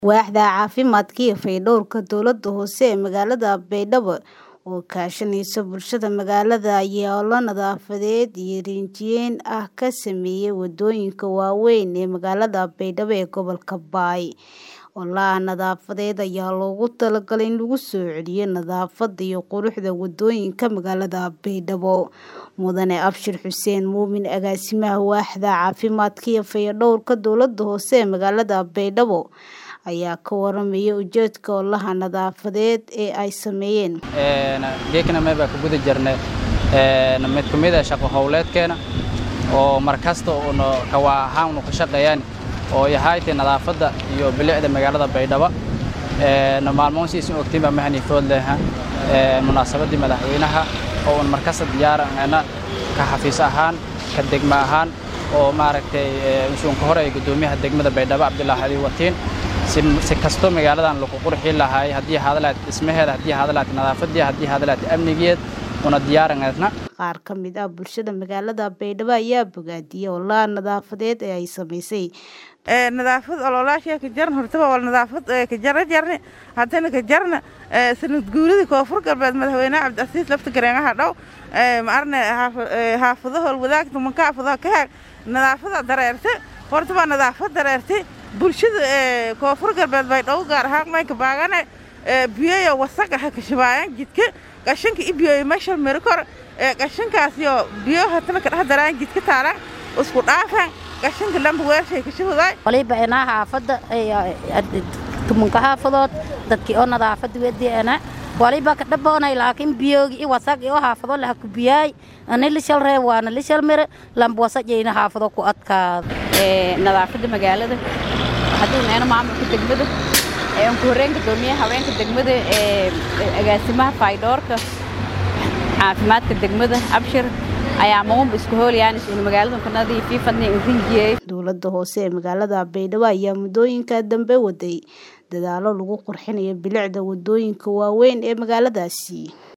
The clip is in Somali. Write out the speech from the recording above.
Waaxda Caafimaadka iyo Fayadhowrka Dowladda Hoose ee magaalada Baydhabo oo kaashanaysa bulshada magaalada ayaa olole nadaafadeed iyo rinjiyeyn ah ka sameeyay wadooyinka waaweyn ee magaalada Baydhabo ee gobolka Bay. Ololaha nadaafadeed ayaa loogu talagalay in lagu soo celiyo nadaafadda iyo quruxda wadooyinka magaalada Baydhabo. Mudane Abshir Xuseen Muumin Agaasimaha Waaxda Caafimaadka iyo Fayadhowrka Dowladda Hoose ee magaalada Baydhabo ayaa ka warramaya ujeedka ololaha nadaafadeed ee ay sameeyeen. geekana mee baa ka guda jirnay mid ka mid ah shaqo howleedkeena oo mar kasta uuna kawaa ahaan unu ka shaqeeyaan oo yahaaytay nadaafadda iyo bilicda magaalada Baydhabo maalmoon siisin ogtiin baa mahani food leha munaasabadii madaxweynaha oo un mar kasta diyaarana ka xafiis ahaan ka degma ahaan oo maaragtay usuun ka hore gudoomiyaha degmada Baydhabo Cabdullaahi Ali Watiin si kasto magaaladan lagu qurxin lahaay haddii hadalaad dhismaheeda haddii hadalaad nadaafadeeda haddii hadalaad amnigeed una diyaaranayna qaar ka mid ah bulshada magaalada Baydhabo ayaa bogaadiyay ololaha nadaafadeed ee ay sameysay nadaafad ololaasha ka jaran hortaba wal nadaafad ka jara jarne haddana ka jarna sanad guuridii koonfur galbeed madaxweynaha cabdicasiis lafta gareenaha dhow ma arne xaafadaha wadaagta manka xaafadaha ka haag nadaafada dareerte hortaba nadaafad dareerte bulshada koonfur galbeed baydhabo gaar ahaan maynka baagane biyoyo wasaga ha ka shabaayaan jidka qashinka i biyoyo meesha mari kor qashinkaasyo biyo hatana ka dhex daraan jidka taalaan isku dhaafaan qashinka lamba weershay ka shabaday waliba inaa xaafadda tumunka xaafadood dadkii oo nadaafadda wediana waliba ka dhaboonay laakiin biyoogi i wasaq oo xaafado laha ku biyaay ani lishal reeb waana lishal mire lamba wasajayna xaafado ku adkaado nadaafadda magaalada haddii neena maamulka degmada aan ku horreyn gudoomiyaha haweenka degmada ee agaasimaha faydhoorka caafimaadka degmada abshir ayaa magunba isku hoolayaan isuuna magaalada kanadii fiifadni rinjiyey dowladda hoose ee magaalada Baydhabo ayaa muddooyinka dambe waday dadaalo lagu qurxinayo bilicda wadooyinka waaweyn ee magaaladaasi